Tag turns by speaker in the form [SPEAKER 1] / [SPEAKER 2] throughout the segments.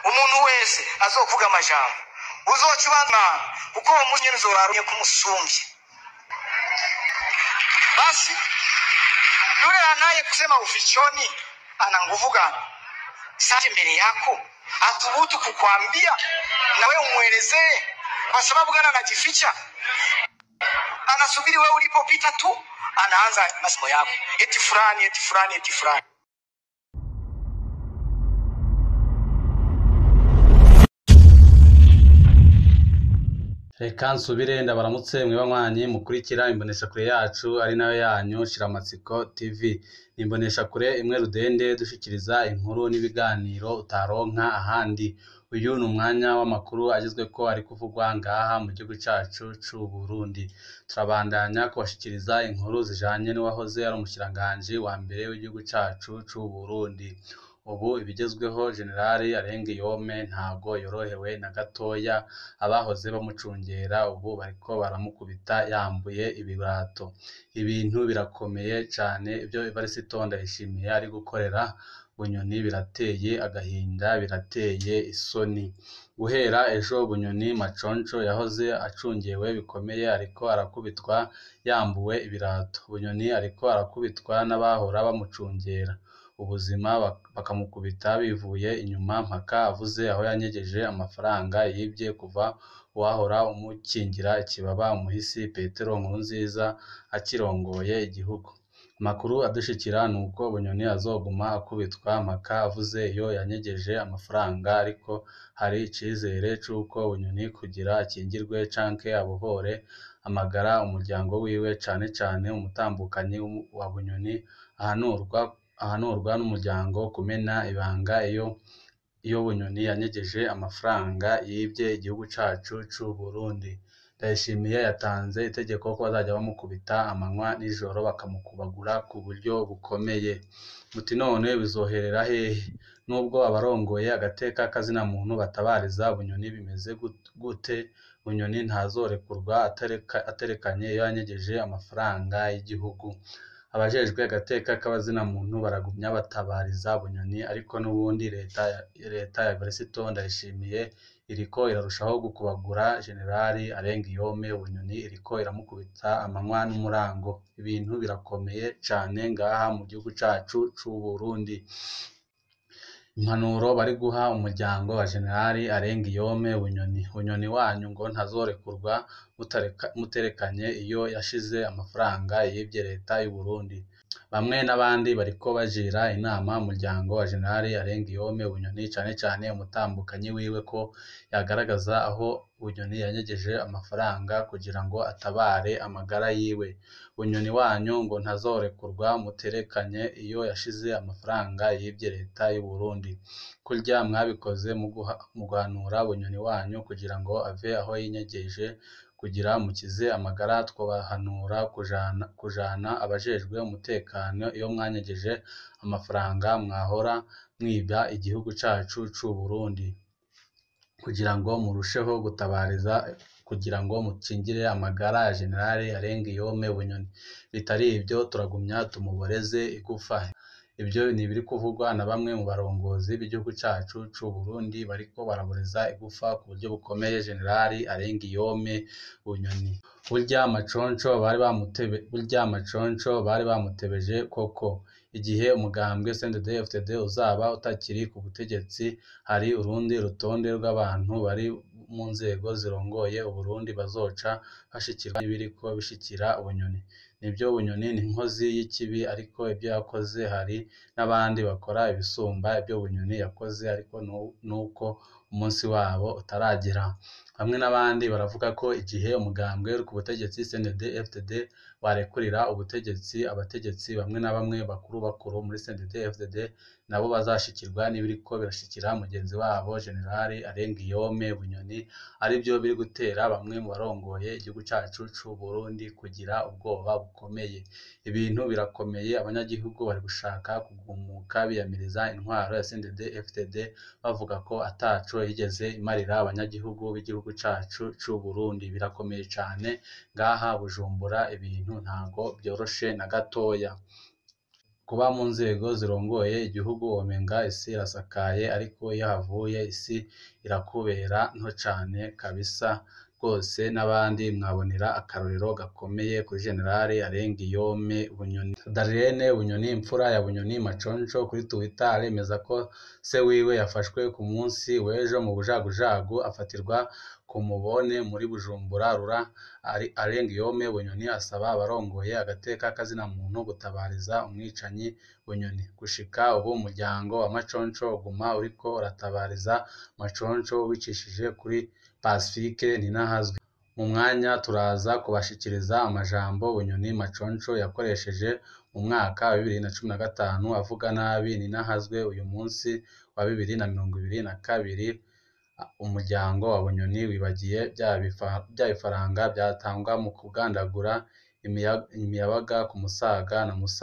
[SPEAKER 1] umuntu wese azovuga amajambo uzoca ubanza kuko uwo munsi nyene uzobarumye kumusumbye basi yule anaye kusema ufichoni ana nguvu gani sasa mbele yako athubutu kukwambia na wewe umwelezee kwa sababu gani anajificha anasubiri wewe ulipopita tu anaanza masomo yako eti fulani eti fulani eti fulani
[SPEAKER 2] reka nsubire ndabaramutse mwe banywanyi mukurikira imboneshakure yacu ari nayo yanyu shiramatsiko tv ni imboneshakure imwe rudende dushikiriza inkuru n'ibiganiro utaronka ahandi uyu ni umwanya w'amakuru agezweko ari kuvugwa ngaha mu gihugu cacu c'u Burundi turabandanya kubashikiriza inkuru zijanye n'uwahoze ari umushikiranganji wa mbere w'igihugu cacu c'u Burundi ubu ibigezweho generali Arengiyome ntago yorohewe na gatoya abahoze bamucungera ubu bariko baramukubita yambuye ibirato ibintu birakomeye cane ibyo Evariste Ndayishimiye ari gukorera Bunyoni birateye agahinda birateye isoni guhera ejo Bunyoni Maconco yahoze acungewe bikomeye ariko arakubitwa yambuwe ibirato Bunyoni ariko arakubitwa n'abahora bamucungera ubuzima bakamukubita bivuye inyuma mpaka avuze aho yanyegeje amafaranga yibye kuva uwahora umukingira ikibaba umuhisi Petero Nkurunziza akirongoye igihugu amakuru adushikira ni uko Bunyoni azoguma akubitwa mpaka avuze iyo yanyegeje amafaranga ariko hari icizere c'uko Bunyoni kugira akingirwe canke abohore amagara umuryango wiwe cane cane umutambukanyi wa Bunyoni ahanurwa ahanurwa n'umuryango kumena ibanga iyo iyo Bunyoni yanyegeje amafaranga yibye igihugu cacu c'u Burundi Ndayishimiye yatanze itegeko ko bazajya bamukubita amanywa n'ijoro bakamukubagura ku buryo bukomeye muti none bizoherera hehe nubwo abarongoye agateka kazina muntu batabariza Bunyoni bimeze gute Bunyoni ntazorekurwa aterekanye iyo yanyegeje amafaranga y'igihugu abajejwe agateka k'abazina muntu baragumya batabariza Bunyoni ariko n'ubundi leta leta ya Evariste Ndayishimiye iriko irarushaho gukubagura generali Arengiyome Bunyoni iriko iramukubita amanywa n'umurango ibintu birakomeye cane ngaha mu gihugu cacu c'u Burundi impanuro bari guha umuryango wa generali Arengiyome Bunyoni Bunyoni wanyu ngo ntazorekurwa muterekanye iyo yashize amafaranga yibye leta y'u Burundi bamwe n'abandi bariko bagira inama umuryango wa generali Arengiyome Bunyoni cane cane umutambukanyi wiwe ko yagaragaza aho Bunyoni yanyegeje amafaranga kugira ngo atabare amagara yiwe Bunyoni wanyu ngo ntazorekurwa muterekanye iyo yashize amafaranga yibye leta y'u Burundi kurya mwabikoze mu guhanura Bunyoni wanyu kugira ngo ave aho yinyegeje kugira mukize amagara twobahanura kujana kujana abajejwe umutekano iyo mwanyegeje amafaranga mwahora mwiba igihugu cacu c'u Burundi kugira ngo murusheho gutabariza kugira ngo mukingire amagara ya generali Arengiyome Bunyoni bitari ivyo turagumya tumuboreze igufa ibyo ni ibiri kuvugwa na bamwe mu barongozi b'igihugu cacu c'u Burundi bariko baraboreza igufa ku buryo bukomeye generali Arengiyome Bunyoni burya amaconco bari bamutebe burya amaconco bari bamutebeje koko igihe umugambwe CNDD-FDD uzaba utakiri ku butegetsi hari urundi rutonde rw'abantu bari mu nzego zirongoye Uburundi bazoca bashikirwa n'ibiriko bishikira Bunyoni nibyo Bunyoni ni inkozi y'ikibi ariko ibyo yakoze hari n'abandi bakora ibisumba ibyo Bunyoni yakoze ariko nuko umunsi wabo utaragera bamwe n'abandi baravuga ko igihe umugambwe uri ku butegetsi CNDD-FDD warekurira ubutegetsi abategetsi bamwe na bamwe bakuru bakuru muri CNDD-FDD nabo bazashikirwa n'ibiriko birashikira mugenzi wabo generali Arengiyome Bunyoni aribyo biri gutera bamwe mu barongoye igihugu cacu c'u Burundi kugira ubwoba bukomeye ibintu birakomeye abanyagihugu bari gushaka kugumuka biyamiriza intwaro ya CNDD-FDD bavuga ko ataco yigeze imarira abanyagihugu b'igihugu cacu c'u Burundi birakomeye cane ngaha Bujumbura ibintu ntago byoroshe na gatoya kuba mu nzego zirongoye igihugu womenga isi irasakaye ariko iyo havuye isi irakubera nto cane kabisa rwose n'abandi mwabonera akarorero gakomeye kuri generali Arengiyome Bunyoni Darlene Bunyoni imfura ya Bunyoni Maconco kuri Twitter aremeza ko se wiwe yafashwe ku munsi w'ejo mu bujagujagu afatirwa ku mubone muri Bujumbura rura Arengiyome Bunyoni asaba abarongoye agateka kazina muntu gutabariza umwicanyi Bunyoni gushika ubu umuryango wa Maconco uguma uriko uratabariza Maconco ubicishije kuri Pacifique Ninahazwe mu mwanya turaza kubashikiriza amajambo Bunyoni Maconco yakoresheje mu mwaka wa bibiri na cumi na gatanu avuga nabi Ninahazwe uyu munsi wa bibiri na mirongo ibiri na kabiri umuryango wa Bunyoni wibagiye bya bifaranga byatangwa mu kugandagura imiyabaga ku Musaga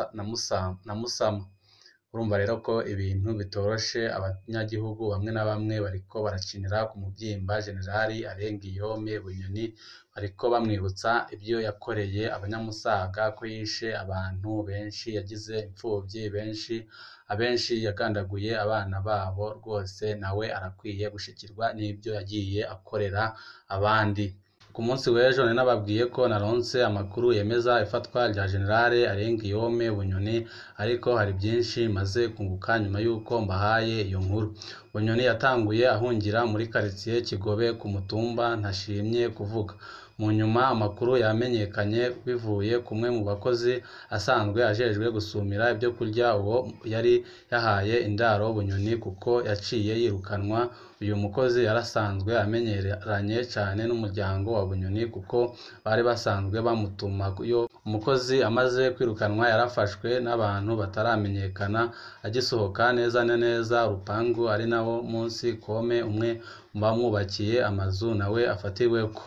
[SPEAKER 2] na Musama urumva rero ko ibintu bitoroshe abanyagihugu bamwe na bamwe bariko barakinira ku muvyimba generali Arengiyome Bunyoni bariko bamwibutsa ibyo yakoreye abanyamusaga ko yishe abantu benshi yagize imfuvyi benshi abenshi yagandaguye abana babo rwose nawe arakwiye gushikirwa n'ibyo yagiye akorera abandi ku munsi w'ejo nari nababwiye ko naronse amakuru yemeza ifatwa rya generale Arengiyome Bunyoni ariko hari byinshi maze kunguka nyuma y'uko mbahaye iyo nkuru Bunyoni yatanguye ahungira muri karitsiye Kigobe ku mutumba ntashimye kuvuga mu nyuma amakuru yamenyekanye bivuye kumwe mu bakozi asanzwe ajejwe gusumira ibyo kurya uwo yari yahaye indaro Bunyoni kuko yaciye yirukanwa uyu mukozi yarasanzwe amenyeranye cyane n'umuryango wa Bunyoni kuko bari basanzwe bamutumayo umukozi amaze kwirukanwa yarafashwe n'abantu bataramenyekana agisohoka neza na neza urupangu ari nawo munsi kome umwe mu bamwubakiye amazu nawe afatiweko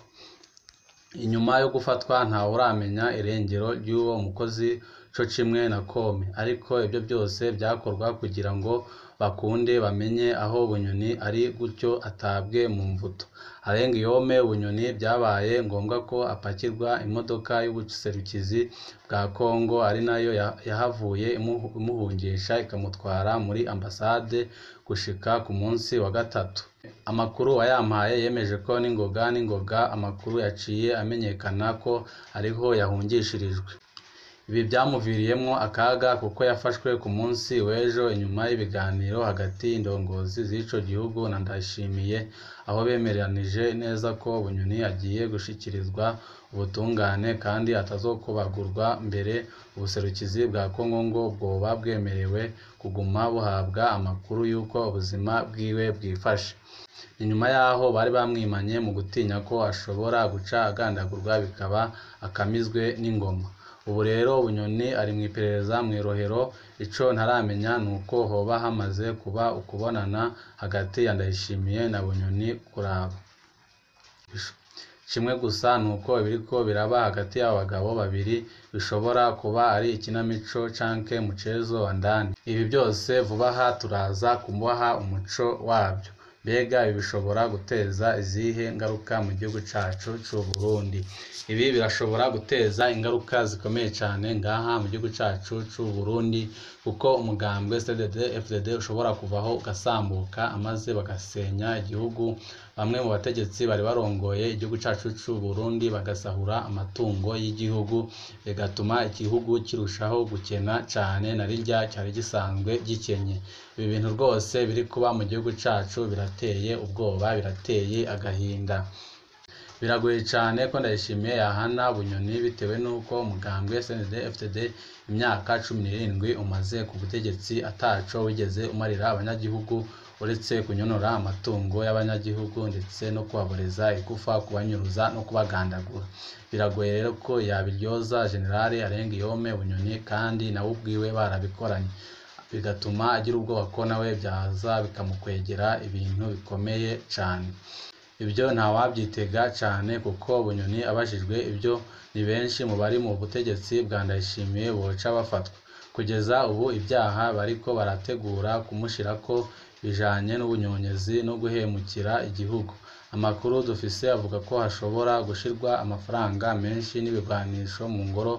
[SPEAKER 2] inyuma yo gufatwa ntawe uramenya irengero ry'uwo mukozi co kimwe na kome ariko ibyo byose byakorwa kugira ngo bakunde bamenye aho Bunyoni ari gutyo atabwe mu mvuto Arengiyome Bunyoni byabaye ngombwa ko apakirwa imodoka y'ubuserukizi bwa Kongo ari nayo yahavuye imuhungisha ikamutwara muri ambasade gushika ku munsi wa gatatu amakuru wayampaye yemeje ko n'ingoga n'ingoga amakuru yaciye amenyekana ko ariho yahungishirijwe ibi byamuviriyemwo akaga kuko yafashwe ku munsi w'ejo inyuma y'ibiganiro hagati y'indongozi z'ico gihugu na Ndayishimiye aho bemeranije neza ko Bunyoni agiye gushikirizwa ubutungane kandi atazokubagurwa mbere ubuserukizi bwa Kongo ngo bwoba bwemerewe kuguma buhabwa amakuru y'uko ubuzima bwiwe bwifashe inyuma yaho bari bamwimanye mu gutinya ko ashobora guca agandagurwa bikaba akamizwe n'ingoma ubu rero Bunyoni ari mu iperereza mu irohero ico ntaramenya nuko hoba hamaze kuba ukubonana hagati ya Ndayishimiye na Bunyoni kuraba kimwe gusa nuko ibiriko biraba hagati y'abo bagabo babiri bishobora kuba ari ikinamico canke mucezo wa ndani ibi byose vuba aha turaza kumuha umuco wabyo mbega ibi bishobora guteza izihe ngaruka mu gihugu cacu c'u Burundi ibi birashobora guteza ingaruka zikomeye cyane ngaha mu gihugu cacu c'u Burundi kuko umugambwe CDD FDD ushobora kuvaho ugasambuka amaze bagasenya igihugu bamwe mu bategetsi bari barongoye igihugu cacu c'u Burundi bagasahura amatungo y'igihugu bigatuma igihugu kirushaho gukena cyane na rirya cyari gisanzwe gikenye ibi bintu rwose biri kuba mu gihugu cacu birateye ubwoba birateye agahinda biragoye cyane ko ndayishimiye yahana bunyoni bitewe n'uko umugambwe SND FTD imyaka cumi n'irindwi umaze ku butegetsi ataco wigeze umarira abanyagihugu uretse kunyonora amatungo y'abanyagihugu ndetse no kubaboreza igufa kubanyuruza no kubagandagura biragoye rero ko yabiryoza generale Arengiyome Bunyoni kandi nawe ubwiwe barabikoranye bigatuma agira ubwoba ko nawe byaza bikamukwegera ibintu bikomeye cyane ibyo ntawabyitega cyane kuko bunyoni abajijwe ibyo ni benshi mu bari mu butegetsi bwa ndayishimiye boca bafatwa kugeza ubu ibyaha bariko barategura kumushirako bijanye n'ubunyonyezi no guhemukira igihugu amakuru dufise avuga ko hashobora gushirwa amafaranga menshi n'ibigwanisho mu ngoro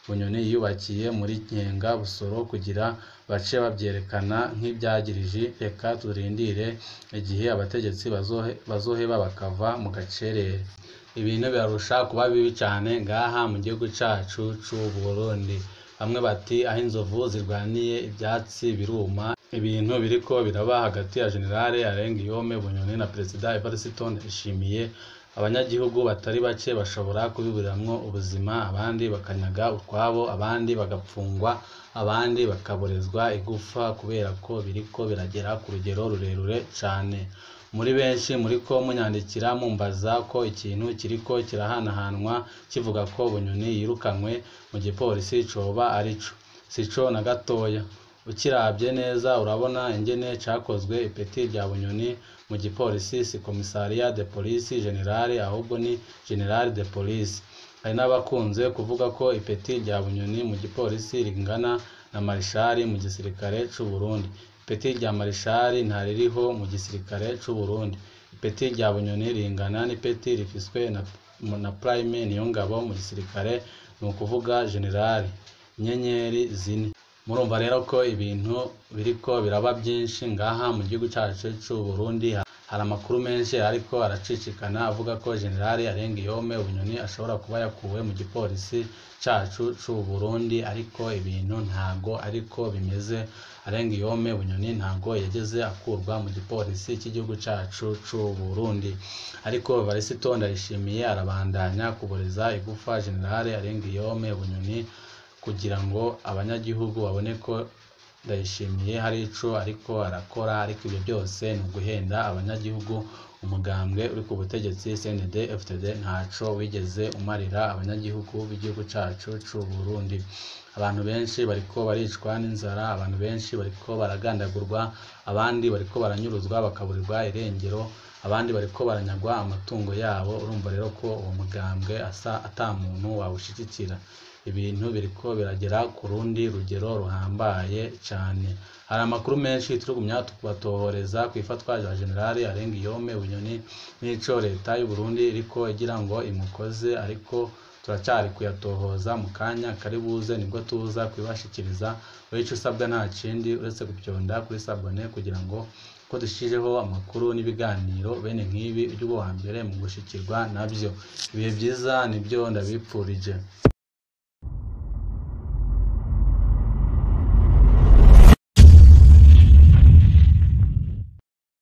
[SPEAKER 2] bunyoni yiyubakiye muri nkenga busoro kugira bace babyerekana nk'ibyagirije reka turindire igihe abategetsi bazohe- bazoheba bakava mu gacerere ibintu birarusha kuba bibi cyane ngaha mu gihugu cyacu c'u Burundi bamwe bati aho inzovu zirwaniye ibyatsi biruma ibintu biriko biraba hagati ya generale Arengiyome Bunyoni na perezida Evariste Ndayishimiye abanyagihugu batari bake bashobora kubiburiramwo ubuzima abandi bakanyaga utwabo abandi bagapfungwa abandi bakaborezwa igufa kubera ko biriko biragera ku rugero rurerure cane muri benshi muriko munyandikira mumbaza ko ikintu kiriko kirahanahanwa kivuga ko bunyoni yirukanywe mu gipolisi coba arico sico na gatoya ukirabye neza urabona ingene cakozwe ipeti rya bunyoni mu gipolisi si komisariya de polisi generale ahubwo ni generale de polisi hari n'abakunze kuvuga ko ipeti rya bunyoni mu gipolisi ringana na marishari mu gisirikare c'u Burundi ipeti rya marishari ntaririho mu gisirikare c'u Burundi ipeti rya bunyoni ringana n'ipeti rifiswe na, na prime niyongabo mu gisirikare ni ukuvuga generale inyenyeri zine murumva rero ko ibintu biriko biraba byinshi ngaha mu gihugu cyacu c'u Burundi hari amakuru menshi ariko aracicikana avuga ko generale Arengiyome Bunyoni ashobora kuba yakuwe mu gipolisi cacu c'u Burundi ariko ibintu ntago ariko bimeze Arengiyome Bunyoni ntago yageze akurwa mu gipolisi cy'igihugu cacu c'u Burundi ariko Evariste Ndayishimiye arabandanya kuboreza igufa generale Arengiyome Bunyoni kugira ngo abanyagihugu babone ko ndayishimiye hari ico ariko arakora ariko ibyo byose ni uguhenda abanyagihugu umugambwe uri ku butegetsi CNDD FDD ntaco wigeze umarira abanyagihugu b'igihugu cacu c'u Burundi abantu benshi bariko baricwa n'inzara abantu benshi bariko baragandagurwa abandi bariko baranyuruzwa bakaburirwa irengero abandi bariko baranyagwa amatungo yabo urumva rero ko uwo mugambwe asa ata muntu wawushigikira ibintu biriko biragera ku rundi rugero ruhambaye cyane hari amakuru menshi turigumya kubatohoreza ku ifatwa rya generale Arengiyome Bunyoni n'ico leta y'u Burundi iriko igira ngo imukoze ariko turacyari kuyatohoza mu kanya kari buze nibwo tuza kubibashikiriza wowe ico usabwa nta kindi uretse gupyonda kuri sabone kugira ngo ko dushijeho amakuru n'ibiganiro bene nk'ibi ujye uba uwa mbere mu gushikirwa nabyo ibihe byiza nibyo ndabipfurije